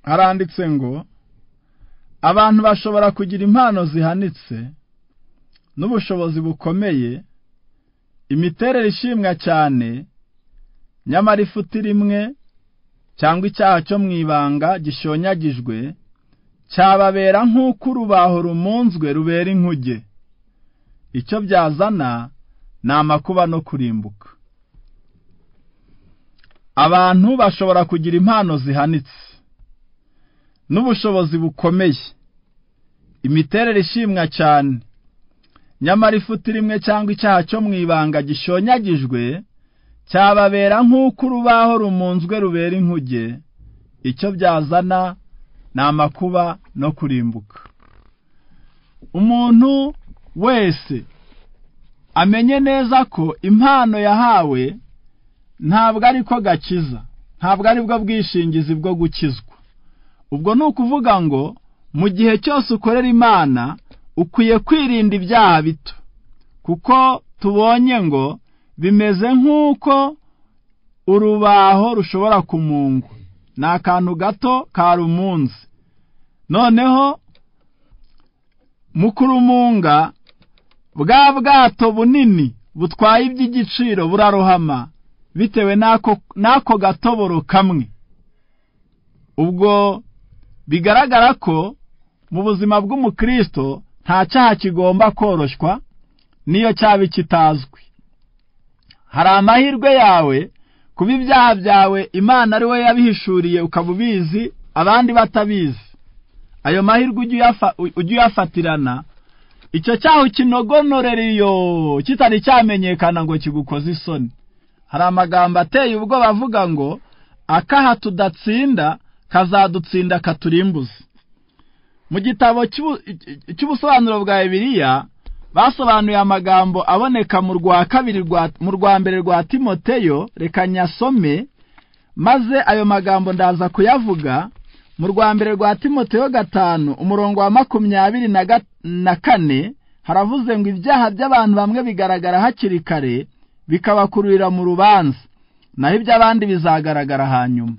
haranditse ngo abantu bashobora kugira impano zihanitse n'ubushobozi bukomeye imiterere ishimwa cyane nyamara ifuti rimwe cyangwa icyaha cyo mu ibanga gishonyagijwe cyababera nk'uko urubaho rumunzwe rubera inkuge icyo byazana ni amakuba no kurimbuka abantu bashobora kugira impano zihanitse n'ubushobozi bukomeye imiterere ishimwa cyane nyamara ifuti rimwe cyangwa icyaha cyo mu ibanga gishonyagijwe cyababera nk'uko urubaho rumunzwe rubera inkuge icyo byazana ni amakuba no kurimbuka umuntu wese amenye neza ko impano yahawe ntabwo ari ko gakiza ntabwo ari bwo bwishingizi bwo gukizwa ubwo ni ukuvuga ngo mu gihe cyose ukorera imana ukwiye kwirinda ibyaha bito kuko tubonye ngo bimeze nk'uko urubaho rushobora kumungwa ni akantu gato karumunze noneho mu kurumunga bwa bwato bunini butwaye iby'igiciro burarohama bitewe n'ako gatoboro kamwe ubwo bigaragara ko mu buzima bw'umukristo nta cyaha kigomba koroshywa niyo cyaba kitazwi hari amahirwe yawe kuba ibyaha byawe imana ari we yabihishuriye ukaba ubizi abandi batabizi ayo mahirwe ujye uyafatirana icyo cyaho kinogonoreriyo kitari cyamenyekana ngo kigukoze isoni hari amagambo ateye ubwoba avuga ngo akaha tudatsinda kazadutsinda katurimbuze mu gitabo cy'ubusobanuro bwa bibiriya basobanuye amagambo aboneka mu rwa kabiri mu rwa mbere rwa timoteyo reka nyasome maze ayo magambo ndaza kuyavuga mu rwa mbere rwa timoteyo gatanu umurongo wa makumyabiri na kane haravuze ngo ibyaha by'abantu bamwe bigaragara hakiri kare bikabakururira mu rubanza naho iby'abandi bizagaragara hanyuma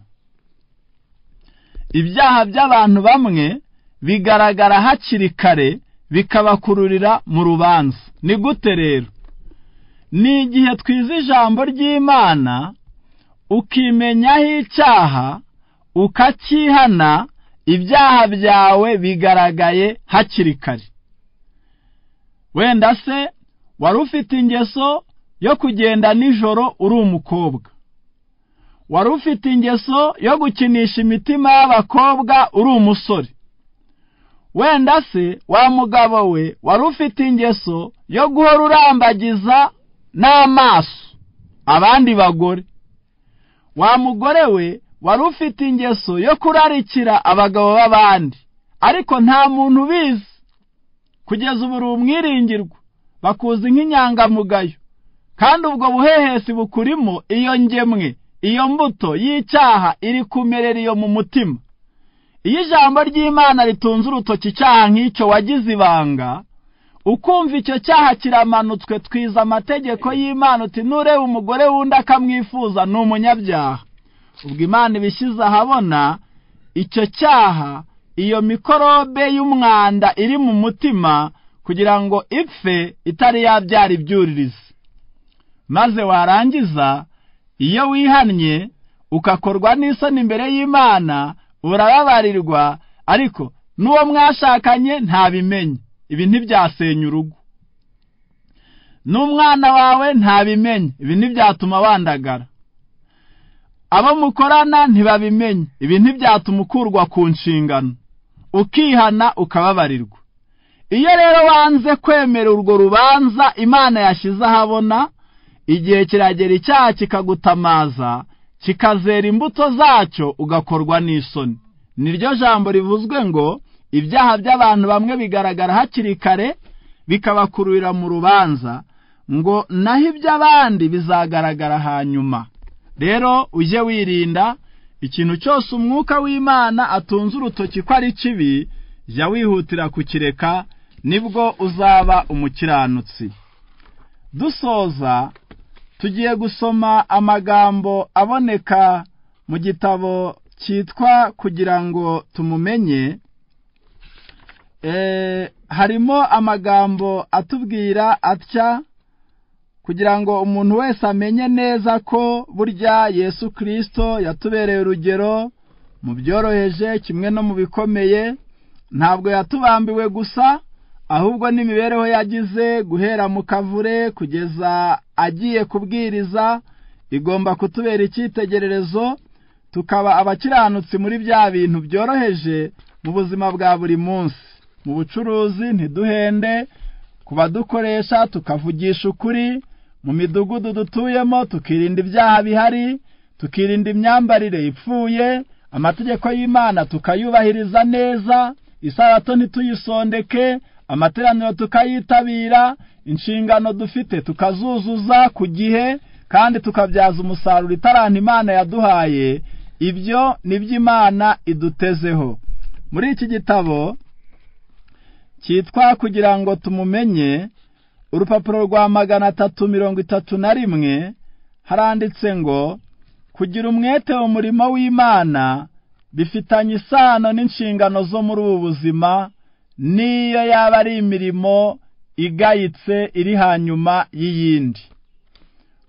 ibyaha by'abantu bamwe bigaragara hakiri kare bikabakururira mu rubanza ni gute rero ni igihe twize ijambo ry'imana ukimenyaho icyaha ukacyihana ibyaha byawe bigaragaye hakiri kare wenda se wari ufite ingeso yo kugenda nijoro uri umukobwa wari ufite ingeso yo gukinisha imitima y'abakobwa uri umusore wenda se wa mugabo we wari ufite ingeso yo guhora urambagiza n'amaso abandi bagore wa mugore we wari ufite ingeso yo kurarikira abagabo b'abandi ariko nta muntu ubizi kugeza ubu uri umwiringirwa bakuzi nk'inyangamugayo kandi ubwo buhehesi bukurimo iyo ngemwe iyo mbuto y'icyaha iri kumerera iyo mu mutima iyo ijambo ry'imana ritunze urutoki icyaha nk'icyo wagize ibanga ukumva icyo cyaha kiramanutswe twiza amategeko y'imana uti nureba umugore wundi akamwifuza ni umunyabyaha ubwo imana ibishyize ahabona icyo cyaha iyo mikorobe y'umwanda iri mu mutima kugira ngo ipfe itari yabyara ibyuririzi maze warangiza iyo wihannye ukakorwa n'isoni imbere y'imana urababarirwa ariko n'uwo mwashakanye ntabimenye ibi ntibyasenya urugo n'umwana wawe ntabimenye ibi ntibyatuma wandagara abo mukorana ntibabimenye ibi ntibyatuma ukurwa ku nshingano ukihana ukababarirwa iyo rero wanze kwemera urwo rubanza imana yashyize ahabona igihe kiragera icyaha kikagutamaza kikazera imbuto zacyo ugakorwa n'isoni niryo jambo rivuzwe ngo ibyaha by'abantu bamwe bigaragara hakiri kare bikabakururira mu rubanza ngo naho iby'abandi bizagaragara hanyuma rero ujye wirinda ikintu cyose umwuka w'imana atunze urutoki ko ari kibi jya wihutira kukireka nibwo uzaba umukiranutsi dusoza tugiye gusoma amagambo aboneka mu gitabo cyitwa kugira ngo tumumenye harimo amagambo atubwira atya kugira ngo umuntu wese amenye neza ko burya yesu kirisito yatubereye urugero mu byoroheje kimwe no mu bikomeye ntabwo yatubambiwe gusa ahubwo n'imibereho yagize guhera mu kavure kugeza agiye kubwiriza igomba kutubera icyitegererezo tukaba abakiranutsi muri bya bintu byoroheje mu buzima bwa buri munsi mu bucuruzi ntiduhende ku badukoresha tukavugisha ukuri mu midugudu dutuyemo tukirinda ibyaha bihari tukirinda imyambarire ipfuye amategeko y'imana tukayubahiriza neza isabato ntituyisondeke amateraniro tukayitabira inshingano dufite tukazuzuza ku gihe kandi tukabyaza umusaruro itaranta imana yaduhaye ibyo ni by'imana idutezeho muri iki gitabo cyitwa kugira ngo tumumenye urupapuro rwa magana atatu mirongo itatu na rimwe haranditse ngo kugira umwete mu murimo w'imana bifitanye isano n'inshingano zo muri ubu buzima niyo yaba ari imirimo igayitse iri hanyuma y'iyindi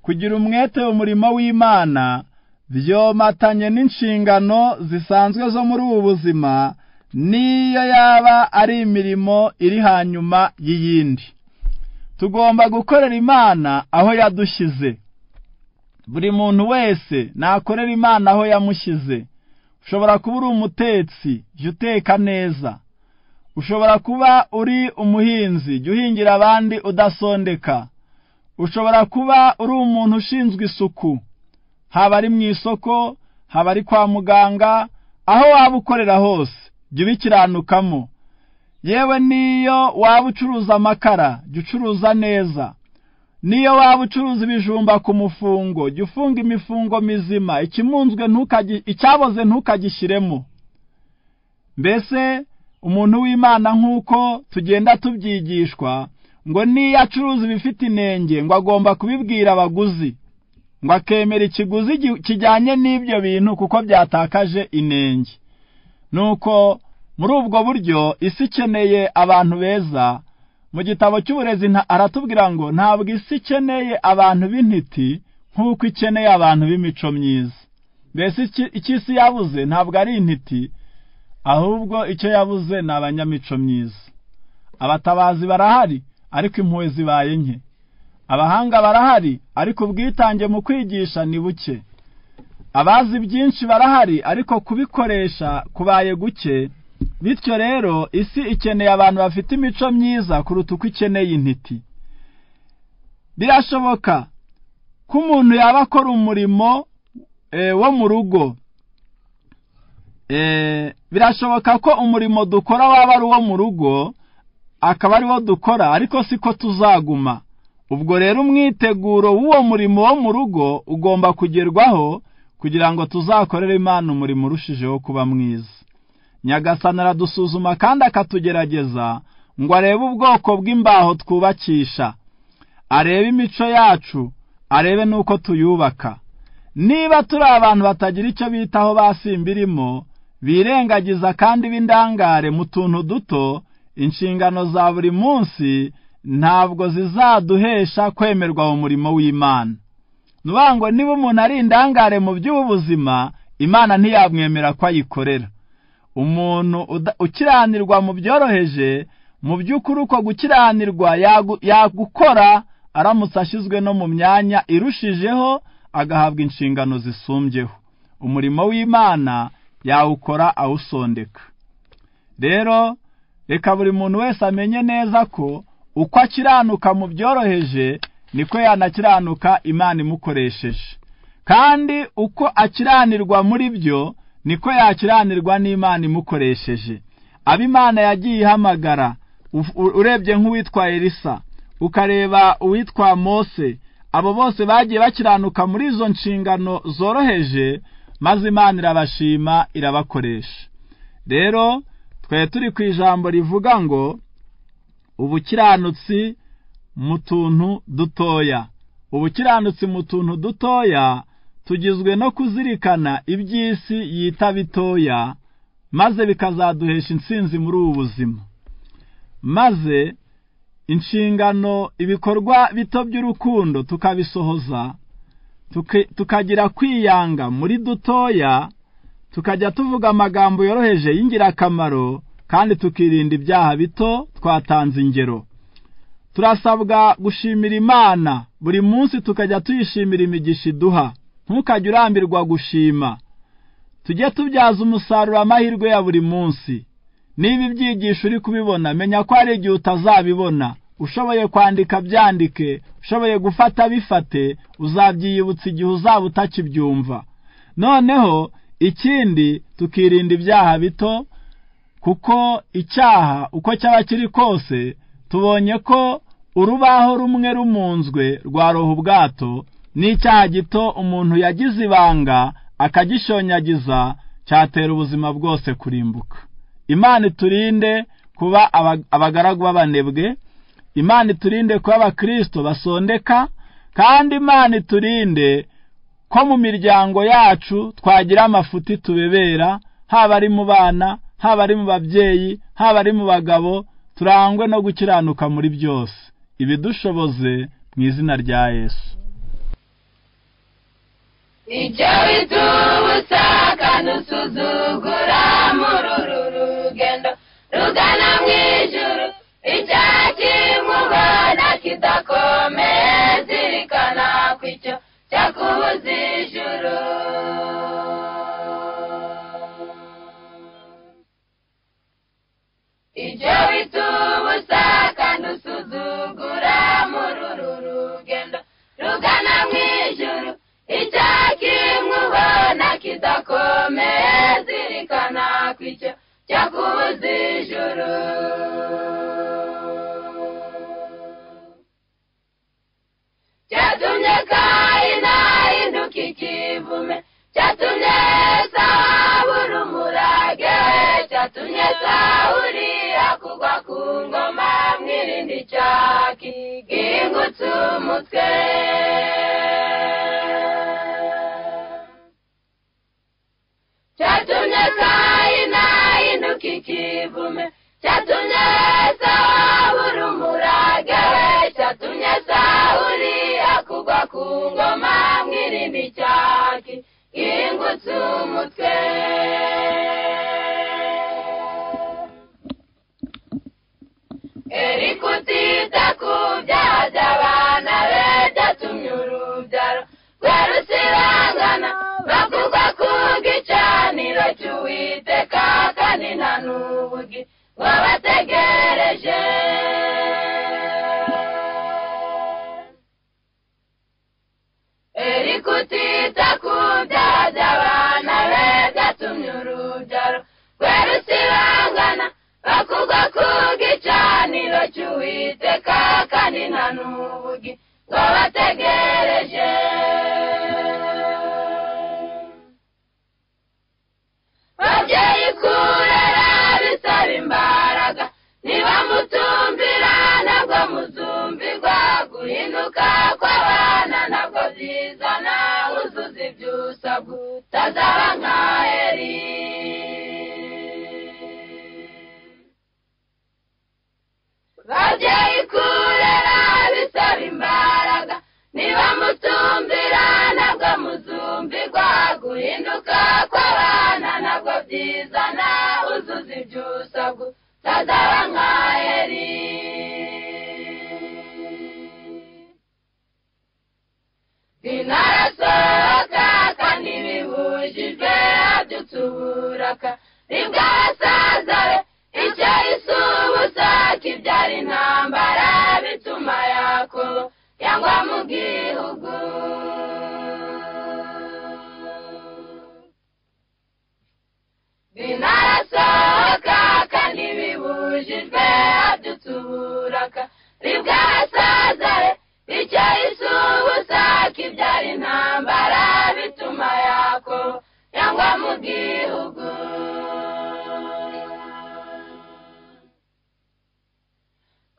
kugira umwete umurimo w'imana byomatanye n'inshingano zisanzwe zo muri ubu buzima niyo yaba ari imirimo iri hanyuma y'iyindi tugomba gukorera imana aho yadushyize buri muntu wese nakorera imana aho yamushyize ushobora kuba uri umutetsi jya uteka neza ushobora kuba uri umuhinzi jya uhingira abandi udasondeka ushobora kuba uri umuntu ushinzwe isuku haba ari mu isoko haba ari kwa muganga aho waba ukorera hose jya ubikiranukamo yewe n'iyo waba ucuruza amakara jya ucuruza neza n'iyo waba ucuruza ibijumba ku mufungo jya ufunga imifungo mizima ikimunzwe icyaboze ntukagishyiremo mbese umuntu w'imana nk'uko tugenda tubyigishwa ngo niyo acuruza ibifite inenge ngo agomba kubibwira abaguzi ngo akemera ikiguzi kijyanye n'ibyo bintu kuko byatakaje inenge nuko muri ubwo buryo isi ikeneye abantu beza mu gitabo cy'uburezi aratubwira ngo ntabwo isi ikeneye abantu b'intiti nk'uko ikeneye abantu b'imico myiza mbese icyo isi yabuze ntabwo ari intiti ahubwo icyo yabuze ni abanyamico myiza abatabazi barahari ariko impuhwe zibaye nke abahanga barahari ariko ubwitange mu kwigisha ni buke abazi byinshi barahari ariko kubikoresha kubaye guke bityo rero isi ikeneye abantu bafite imico myiza kuruta uko ikeneye intiti birashoboka ko umuntu yaba akora umurimo wo mu rugo birashoboka ko umurimo dukora waba ari uwo mu rugo akaba ari wo dukora ariko siko tuzaguma ubwo rero umwiteguro w'uwo murimo wo mu rugo ugomba kugerwaho kugira ngo tuzakorere imana umurimo urushijeho kuba mwiza nyagasana aradusuzuma kandi akatugerageza ngo arebe ubwoko bw'imbaho twubakisha arebe imico yacu arebe n'uko tuyubaka niba turi abantu batagira icyo bitaho basimbirimo birengagiza kandi b'indangare mu tuntu duto inshingano za buri munsi ntabwo zizaduhesha kwemerwa mu murimo w'imana ngo niba umuntu ari indangare mu by'ubuzima imana ntiyamwemera ko ayikorera umuntu ukiranirwa mu byoroheje mu by'ukuri uko gukiranirwa yagukora aramutse ashyizwe no mu myanya irushijeho agahabwa inshingano zisumbyeho umurimo w'imana yawukora awusondeka rero reka buri muntu wese amenye neza ko uko akiranuka mu byoroheje niko yanakiranuka imana imukoresheje kandi uko akiranirwa muri byo niko yakiranirwa n'imana imukoresheje abimana yagiye ihamagara urebye nk'uwitwa elisa ukareba uwitwa mose abo bose bagiye bakiranuka muri izo nshingano zoroheje maze imana irabashima irabakoresha rero twari turi ku ijambo rivuga ngo ubukiranutsi mu tuntu dutoya ubukiranutsi mu tuntu dutoya tugizwe no kuzirikana iby'isi yita bitoya maze bikazaduhesha intsinzi muri ubu buzima maze inshingano ibikorwa bito by'urukundo tukabisohoza tukagira kwiyanga muri dutoya tukajya tuvuga amagambo yoroheje y'ingirakamaro kandi tukirinda ibyaha bito twatanze ingero turasabwa gushimira imana buri munsi tukajya tuyishimira imigisha iduha ntukajye urambirwa gushima tujye tubyaza umusaruro amahirwe ya buri munsi niba ibyigisho uri kubibona menya ko hari igihe utazabibona ushoboye kwandika byandike ushoboye gufata bifate uzabyiyibutsa igihe uzaba utakibyumva noneho ikindi tukirinda ibyaha bito kuko icyaha uko cyaba kiri kose tubonye ko urubaho rumwe rumunzwe rwaroha ubwato n'icyaha gito umuntu yagize ibanga akagishonyagiza cyatera ubuzima bwose kurimbuka imana iturinde kuba abagaragu b'abanebwe imana iturinde kuba abakristo basondeka kandi imana iturinde ko mu miryango yacu twagira amafuti tubebera haba ari mu bana haba ari mu babyeyi haba ari mu bagabo turangwe no gukiranuka muri byose ibidushoboze mu izina rya yesu icyo bitubuza kandi usuzugura mururu urugendo rugana mu ijuru icyaha kimubona kidakomeye zirikana ku icyo cyakubuza ijuru icyo bita ubusa kandi usuzugura muri uru rugendo rugana mu ijuru icyaha kimubona kidakomeye zirikana ku icyo cyakubuza ijuru cyatumye kayina hinduka ikivume cyatumye sawuri umurage cyatumye sawuri akugwa ku ngoma mwirindi cyaki gihingutse umutwe cyatumye kayina hinduka ikivume cyatumye sawuri umurage cyatumye sawuri akugwa ku ngoma mwirindi icyaki ingutse umutwe eri kutita ku byaha by'abana be byatumye urubyaro rwa rusibangana bakugwa ku gicaniro cy'uwiteka kandi nta n'ubugi wabategereje eri kutita ku byaha by'abana be byatumye urubyaro rwe rusibangana bakugwa ku gicaniro cy'uwiteka kandi nta n'ubugi wabategereje babyeyi kurera bisaba imbaraga niba mutumvira nabwo muzumbirwa guhinduka kw'abana nabwo byizana uzuza ibyo usabwa utazaba nka eri babyeyi kurera bisaba imbaraga niba mutumvira nabwo muzumbirwa guhinduka kw'abana nabwo byizana uzuza ibyo usabwa utazaba nka eri inarasohoka kandi bibujijwe abyutse uburaka nibwasaza be icyo isa ubusa kibyara intambara bituma yakobo yangwa mu gihugu binarasohoka kandi bibujijwe abyutse uburaka nibwasaza be icyo isa ubusa kibyara intambara bituma yakobo yangwa mu gihugu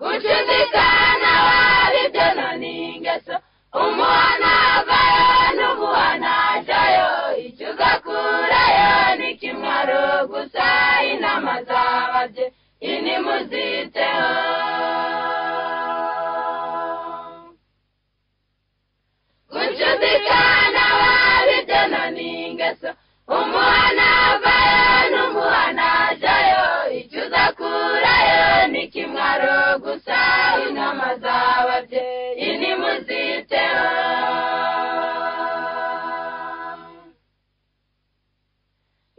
gucudikana wabibyo none ingeso umuhana avayo n'umuhana ajayo icyo ugakurayo ni kimwaro gusa inama zababye ini muziteho gucudikana wabibyo none ingeso umuhana avayo n'umuhana ajayo icyo uzakurayo ni kimwaro gusa inama z'ababyeyi nimuziteho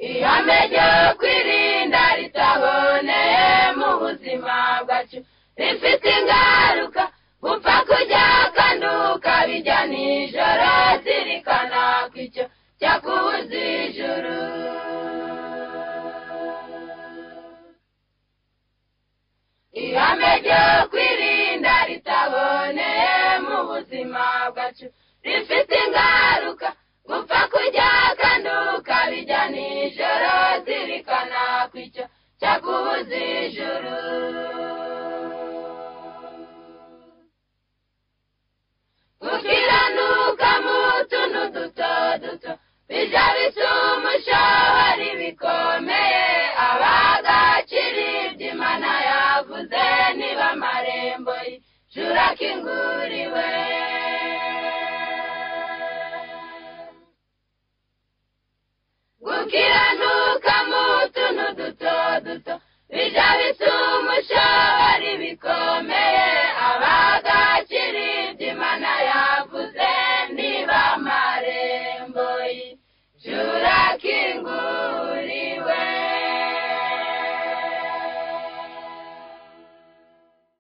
ihame ryo kwirinda ritaboneye mu buzima bwacu rifite ingaruka gupfa kujya kanduka bijya nijoro zirikana ko icyo cyakubuza ijuru ihame ryo kwirinda ritaboneye mu buzima bwacu rifite ingaruka gupfa kujya kanduka bijya nijoro zirikana ko icyo cyakubuza ijuru gukiranuka mu tuntu duto duto bijya bisa umushohari bikomeye abagacira iby'imana yavuze niba amarembo y'ijuru akinguriwe